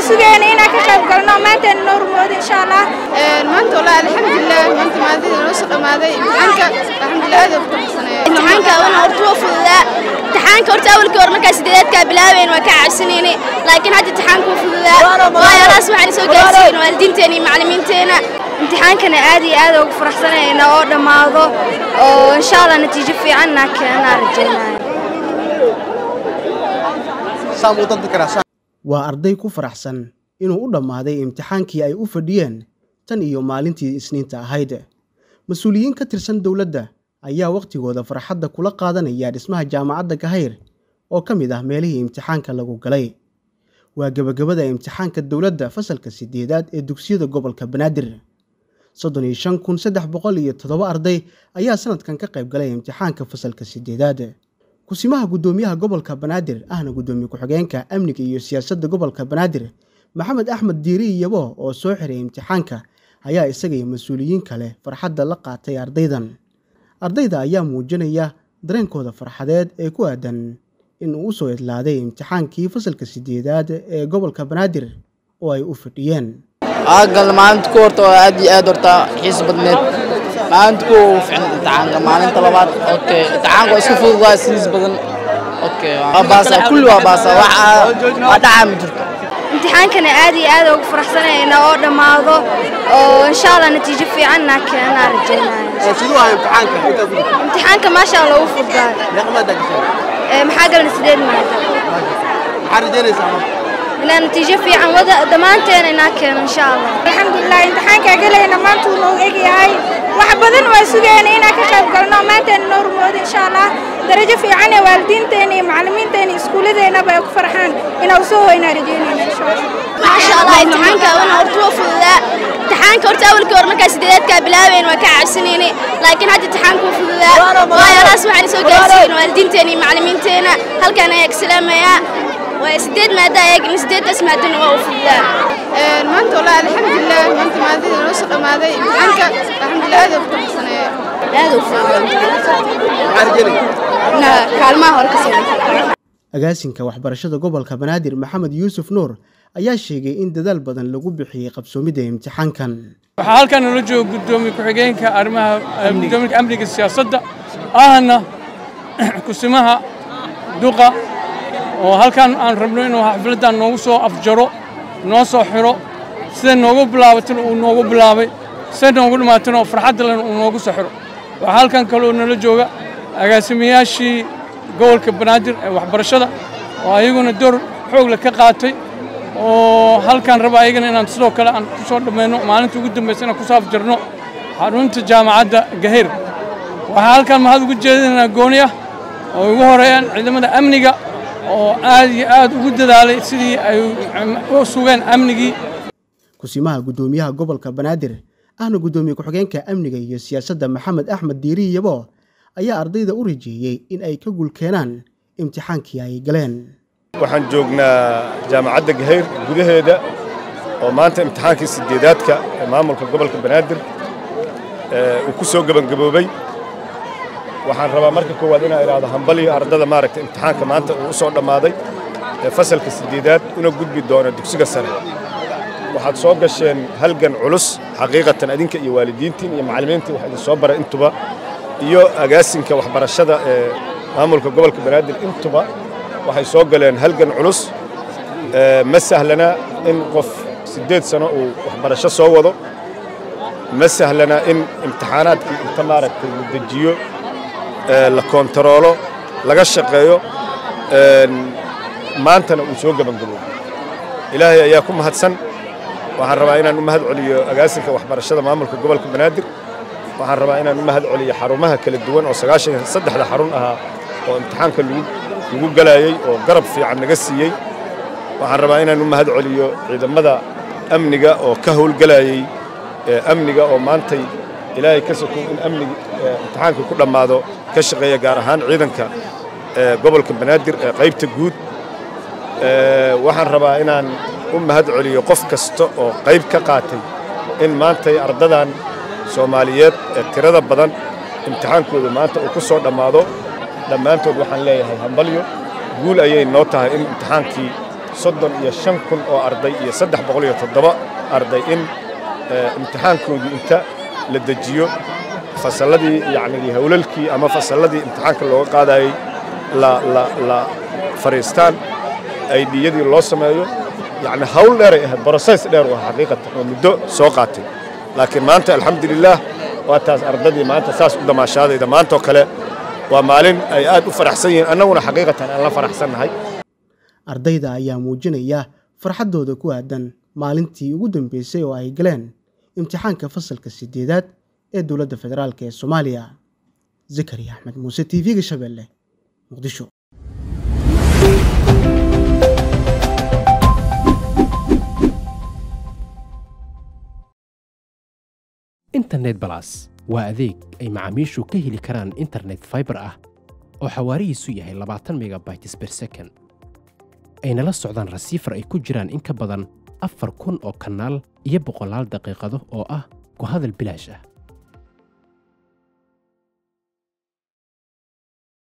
sugayna inaan ka qayb galno maanteena noo rumoodo insha allah maanta walaa alxamdulilah maanta maadada noo soo dhamaaday imtixaanka alxamdulilah aad ugu faraxsanaya imtixaanka wana horta waa fududaa imtixaanka horta awalkii hore markaa sideedaadkaa bilaabayn waa ka cabsanayni laakiin hadda imtixaanka wuu fududaa waayo alaas waxaan soo gaarsiin waalidiinteena iyo macallimiinteena imtixaankana aad iyo aad ugu faraxsanayna oo dhammaado oo insha allah natiijo fiicanna keenaa rajaynaya waa arday ku faraxsan inuu u dhammaaday imtixaankii ay u fadhiyeen tan iyo maalintii isniinta ahayd mas-uuliyiin ka tirsan dowladda ayaa wakhtigooda farxadda kula qaadanaya dhismaha jaamacadda gahayr oo ka mid ah meelihii imtixaanka lagu galay waa gebagabada imtixaanka dowladda fasalka sideedaad ee dugsiyada gobolka banaadir soddon iyo shan kun saddex boqol iyo toddoba arday ayaa sanadkan ka qayb galay imtixaanka fasalka sideedaad kusimaha guddoomiyaha gobolka banaadir ahna guddoomiye ku-xigeenka amniga iyo siyaasadda gobolka banaadir maxamed axmed diiri iyabo oo soo xiray imtixaanka ayaa isaga iyo mas-uuliyiin kale farxadda la qaatay ardaydan ardayda ayaa muujinaya dareenkooda farxadeed ee ku aadan in uu usoo idlaaday imtixaankii fasalka sideedaad ee gobolka banaadir oo ay u fadhiyeen aagal maalinta ku horta waa aad iyo aad horta xiis badneed maalinta ku fiicna imtixaanka maalinta labaad okay imtixaanka waa isku fudud waa siis badan okay waa baasa kulli waa baasa wax waa dhacaa ma jirto imtixaankana aad iyo aad ugu faraxsanayna oo dhammaado oo insha allah natiijo fiicanna keenaa rajaynaya imtixaanka maasha allah uu fududaa maxaa galan sideed maada inaa natiijo fiican wada dhammaanteena inaa keeno insha allah alxamdulilah imtixaankaa gelayna maanta uu noogu egyahay wax badan waa sugayna inaan ka qayb galno maanteena noo rumoodo insha allah darajo fiican ee waalidiinteena iyo macallimiinteena iyo iskuulladeennaba ay ku farxaan inaa usoo hoynaa rajaynayna insha allah maasha allah imtixaanka wana horta waa fududaa imtixaanka horta awalkii hore markaa sideedaadkaa bilaabayn waa ka cabsanayni laakiin hadda imtixaanka wuu fududaa waayo alaas waxaan soo gaarsiin waalidiinteena iyo macallimiinteena halkaan ayaa ka salaamayaa waa sideed maada eegin sideedaas maadana waa u fududaa maanta walaa alxamdulilah maanta maadada noo soo dhamaaday imtixaanka alxamdulilah aad ugu faraxsanaya aad u fududaa kaalmaha hore ka soo agaasinka waxbarashada gobolka banaadir maxamed yuusuf nuur ayaa sheegay in dadaal badan lagu bixiyey qabsoomidda imtixaankan waxaa halkan nala jooga guddoomiye ku-xigeenka arrimaha guddoomiyaha amniga siyaasadda ahna kusimaha duqa oo halkan aan rabno inuu xafladdan noogu soo afjaro noo soo xiro sida noogu bilaabatana uu noogu bilaabay sida noogu dhammaatana oo farxadda lena uu noogu soo xiro waxaa halkan kaloo nala jooga agaasimayaashii gobolka banaadir ee waxbarashada oo ayaguna door xoog leh ka qaatay oo halkan raba ayagana inaan sidoo kale aan ku soo dhammayno maalinta ugu dambaysa inaan ku soo afjarno xarunta jaamacadda gahir waxaa halkan mahad ugu jeedinaynaa gooni ah oo ugu horeeyaan ciidamada amniga oo aad iyo aad ugu dadaalay sidii ay u sugeen amnigii kusimaha guddoomiyaha gobolka banaadir ahna guddoomiye ku-xigeenka amniga iyo siyaasadda maxamed axmed diiri yabo ayaa ardayda u rajeeyey in ay ka gulkeenaan imtixaankii ay galeen waxaan joognaa jaamacadda gahayr gudaheeda oo maanta imtixaankii sideedaadka ee maamulka gobolka banaadir uu ku soo gebangaboobay waxaan rabaa marka koowaad inaan idhaahdo hambaliyo ardada maaragta imtixaanka maanta uu u soo dhammaaday ee fasalka sideedaad una gudbi doona dugsiga sare waxaad soo gasheen halgan culus xaqiiqatan adinka iyo waalidiintiin iyo macallimiintii wax idin soo baray intuba iyo agaasinka waxbarashada ee maamulka gobolka banaadir intuba waxay soo galeen halgan culus ma sahlana in qof siddeed sano uu waxbarasho soo wado ma sahlana in imtixaanaadkii inta maaragtay la dejiyo la koontaroolo laga shaqeeyo maantana uu soo gebangaboobo ilaahay ayaa ku mahadsan waxaan rabaa inaan u mahad celiyo agaasinka waxbarashada maamulka gobolka banaadir waxaan rabaa inaan u mahad celiyo xarumaha kala duwan oo sagaashan saddexda xarun ahaa oo imtixaanka lagu galayey oo garab fiican naga siiyey waxaan rabaa inaan u mahad celiyo ciidamada amniga oo ka howlgalayey amniga oo maantay ilaahay ka sokow in amniga imtixaanka ku dhammaado ka shaqeeya gaar ahaan ciidanka gobolka banaadir ee qaybta guud waxaan rabaa inaan u mahad celiyo qof kasta oo qayb ka qaatay in maantay ardadan soomaaliyeed ee tirada badan imtixaankooda maanta uu ku soo dhammaado dhammaantood waxaan leeyahay hambalyo guul ayay noo tahay in imtixaankii soddon iyo shan kun oo arday iyo saddex boqol iyo toddoba arday in imtixaankoodii inta la dejiyo fasalladii yacni howlalkii ama fasalladii imtixaanka looga qaadayey la la la fadhiistaan aydhiyadii loo sameeyo yacni hawl dheeray ahayd broses dheer waa xaqiiqatan oo muddo soo qaatay laakiin maanta alxamdulilaah waa taas ardadii maanta saas u damaashaadayda maantoo kale waa maalin ay aad u faraxsan yihiin annaguna xaqiiqatan aan la faraxsannahay ardayda ayaa muujinaya farxaddooda ku aadan maalintii ugu dambeysay oo ay galeen imtixaanka fasalka sideedaad ee dowladda federaalk ee soomaaliya zakariya axmed muuse t v-ga shabeelle muqdisho internet balas waa adeeg ay macaamiishu ka heli karaan internet faibar ah oo xawaarihiisu yahay labaatan megabytes ber second ayna la socdaan rasiifar ay ku jiraan in ka badan afar kun oo kanaal iyo boqolaal daqiiqado oo ah ku hadal bilaash ah